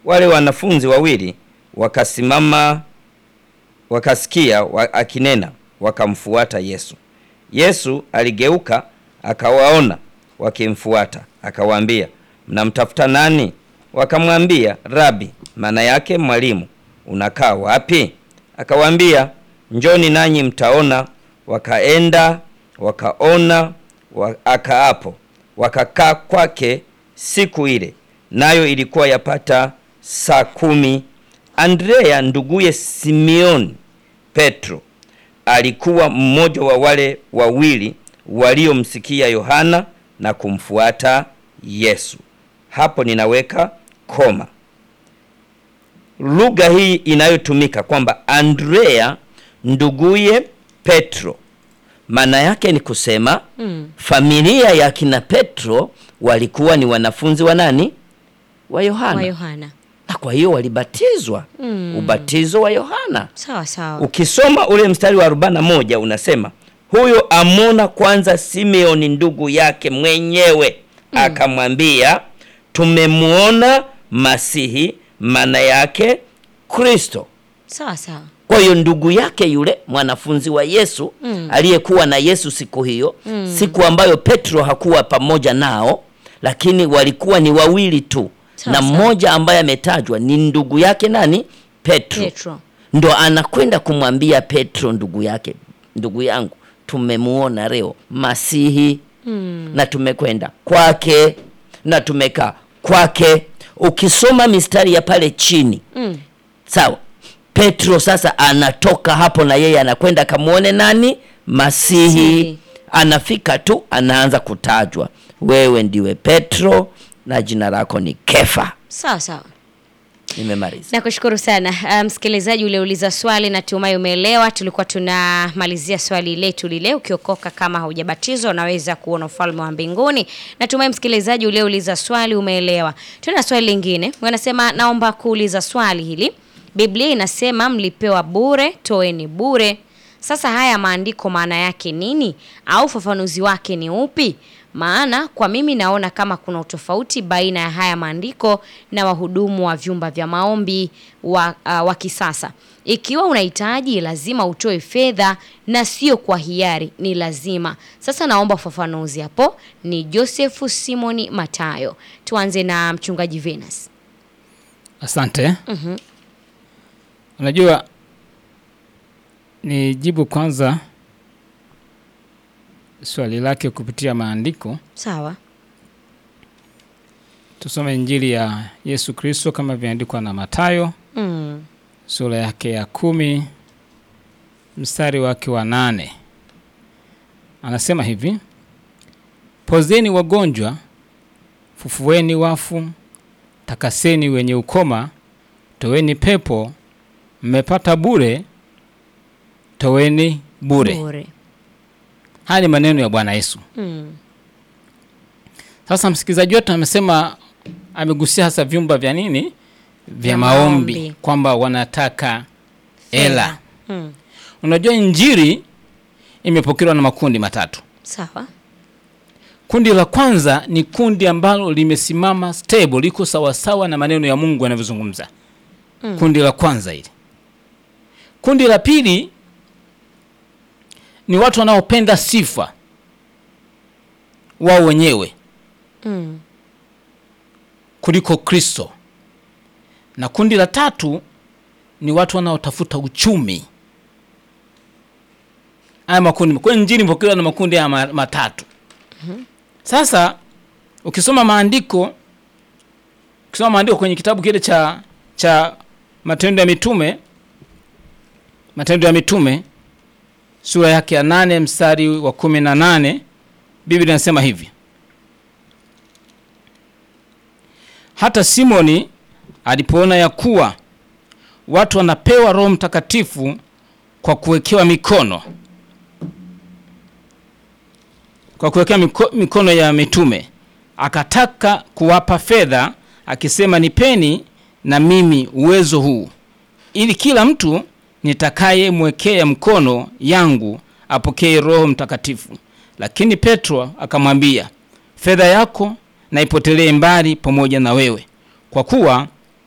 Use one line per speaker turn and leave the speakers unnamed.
wale wanafunzi wawili wakasimama, wakasikia wa, akinena, wakamfuata Yesu. Yesu aligeuka akawaona wakimfuata, akawaambia, mnamtafuta nani? Wakamwambia, Rabi, maana yake mwalimu, unakaa wapi? Akawaambia, njoni nanyi mtaona. Wakaenda wakaona, wa, akaapo wakakaa kwake siku ile, nayo ilikuwa yapata saa kumi. Andrea nduguye Simeoni Petro alikuwa mmoja wa wale wawili waliomsikia Yohana na kumfuata Yesu. Hapo ninaweka koma. Lugha hii inayotumika kwamba Andrea nduguye Petro, maana yake ni kusema
Mm.
familia ya kina Petro walikuwa ni wanafunzi wa nani? Wa Yohana.
Wa Yohana.
Na kwa hiyo walibatizwa
Mm.
ubatizo wa Yohana.
Sawa sawa.
Ukisoma ule mstari wa 41 unasema huyo amona kwanza Simeoni ndugu yake mwenyewe akamwambia, tumemwona Masihi, maana yake Kristo.
Sawa sawa.
Kwa hiyo ndugu yake yule mwanafunzi wa Yesu
Mm.
aliyekuwa na Yesu siku hiyo,
Mm.
siku ambayo Petro hakuwa pamoja nao, lakini walikuwa ni wawili tu,
Sawa,
na
sawa.
mmoja ambaye ametajwa ni ndugu yake nani? Petro
Petro.
ndo anakwenda kumwambia Petro ndugu yake, ndugu yangu, tumemuona leo Masihi
Mm.
na tumekwenda kwake na tumekaa kwake. Ukisoma mistari ya pale chini,
Mm.
sawa, Petro sasa anatoka hapo na yeye anakwenda kamwone nani? Masihi.
Masihi.
Anafika tu anaanza kutajwa, wewe ndiwe Petro na jina lako ni Kefa.
Sawa sawa.
Nimemaliza.
Nakushukuru sana Ah, msikilizaji, uliouliza swali natumai umeelewa. Tulikuwa tunamalizia swali letu lile, ukiokoka kama haujabatizwa unaweza kuona ufalme wa mbinguni. Natumai msikilizaji uliouliza swali umeelewa. Tuna swali lingine, wanasema naomba kuuliza swali hili. Biblia inasema mlipewa bure, toeni bure. Sasa haya maandiko maana yake nini, au ufafanuzi wake ni upi? Maana kwa mimi naona kama kuna utofauti baina ya haya maandiko na wahudumu wa vyumba vya maombi wa, uh, wa kisasa. Ikiwa unahitaji lazima utoe fedha na sio kwa hiari, ni lazima. Sasa naomba ufafanuzi hapo. Ni Joseph Simoni Matayo. Tuanze na mchungaji Venus.
Asante.
Mhm.
Unajua, ni jibu kwanza swali lake kupitia maandiko.
Sawa.
Tusome Injili ya Yesu Kristo kama vyaandikwa na Matayo
Mm.
sura yake ya kumi mstari wake wa nane anasema hivi: pozeni wagonjwa, fufueni wafu, takaseni wenye ukoma, toweni pepo, mmepata bure, toweni bure.
Bure.
Haya ni maneno ya Bwana Yesu.
Mm.
Sasa msikilizaji wetu amesema, amegusia hasa vyumba vya nini, vya
Vya
maombi,
maombi.
kwamba wanataka hela.
Mm.
Unajua, injili imepokelewa na makundi matatu.
Sawa.
Kundi la kwanza ni kundi ambalo limesimama stable, liko sawasawa na maneno ya Mungu yanavyozungumza.
Mm.
Kundi la kwanza hili. Kundi la pili ni watu wanaopenda sifa wao wenyewe
Mm.
kuliko Kristo, na kundi la tatu ni watu wanaotafuta uchumi. Haya makundi kwa injili imepokelewa na makundi haya ma- matatu. Sasa ukisoma maandiko, ukisoma maandiko kwenye kitabu kile cha cha Matendo ya Mitume, Matendo ya Mitume sura yake ya nane mstari wa kumi na nane Biblia inasema hivi hata Simoni alipoona ya kuwa watu wanapewa Roho Mtakatifu kwa kuwekewa mikono kwa kuwekewa miko, mikono ya mitume, akataka kuwapa fedha, akisema, nipeni na mimi uwezo huu, ili kila mtu nitakayemwekea mkono yangu apokee Roho Mtakatifu. Lakini Petro akamwambia, fedha yako na ipotelee mbali pamoja na wewe, kwa kuwa